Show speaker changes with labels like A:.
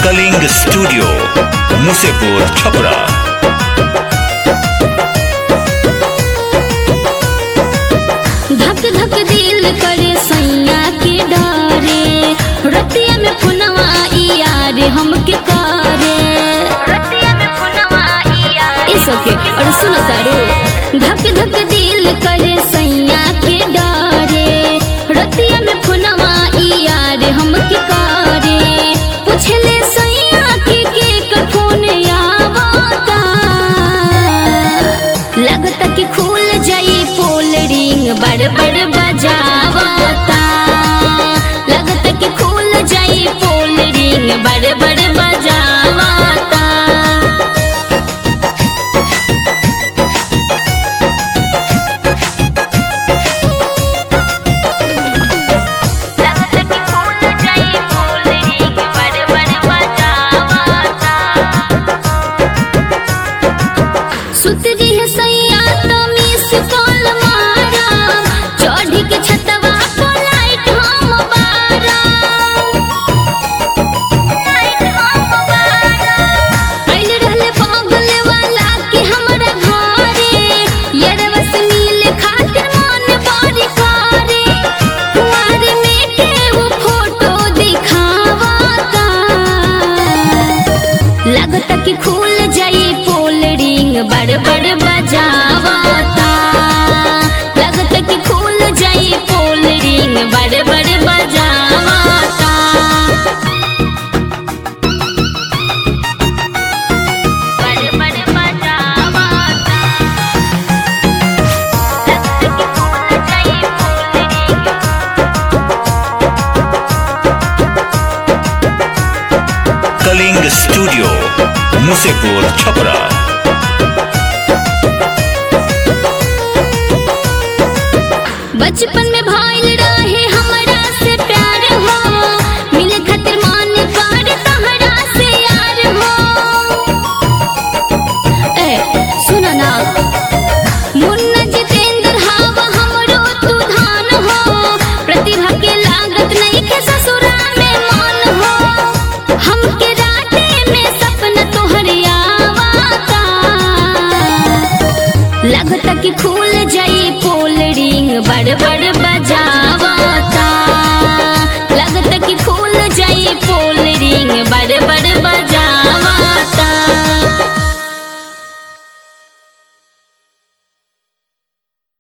A: Kalinga studio Musepur Chhapra
B: धक धक दिल करे सैया के डरे रतिया में पुनवा यार हमके करे इस ओके और सुनो तारो धक धक दिल करे सैया के डरे रतिया में पुनवा यार हमके करे पूछले सैया के के कठोन आवता लगता कि खुल जाई पोल रिंग बड़ बड़ बजावता लगता कि खुल जाई पोल रिंग बड़ बड़ बजावता लगता कि खुल जाई पोल रिंग बड़ बड़ बजावता सुतरी है सैया तो मिस कॉल मारा चढ़ी के छतवा पर लाइट हम बारा लाइट हम बारा आइल रहले पागल वाला के हमरा घरे यरवा से मिले खातिर मन बड़ी करे कुंवारे में के वो फोटो दिखावता लगता कि खुल जाई पोल रिंग बड़ बड़ बजावता लगता कि खुल जाई पोल रिंग बड़ बड़ बजावता बड़ बड़ बजावता लगता कि खुल जाई पोल रिंग
A: कलिंग स्टूडियो मुसेपुर छपरा
B: बचपन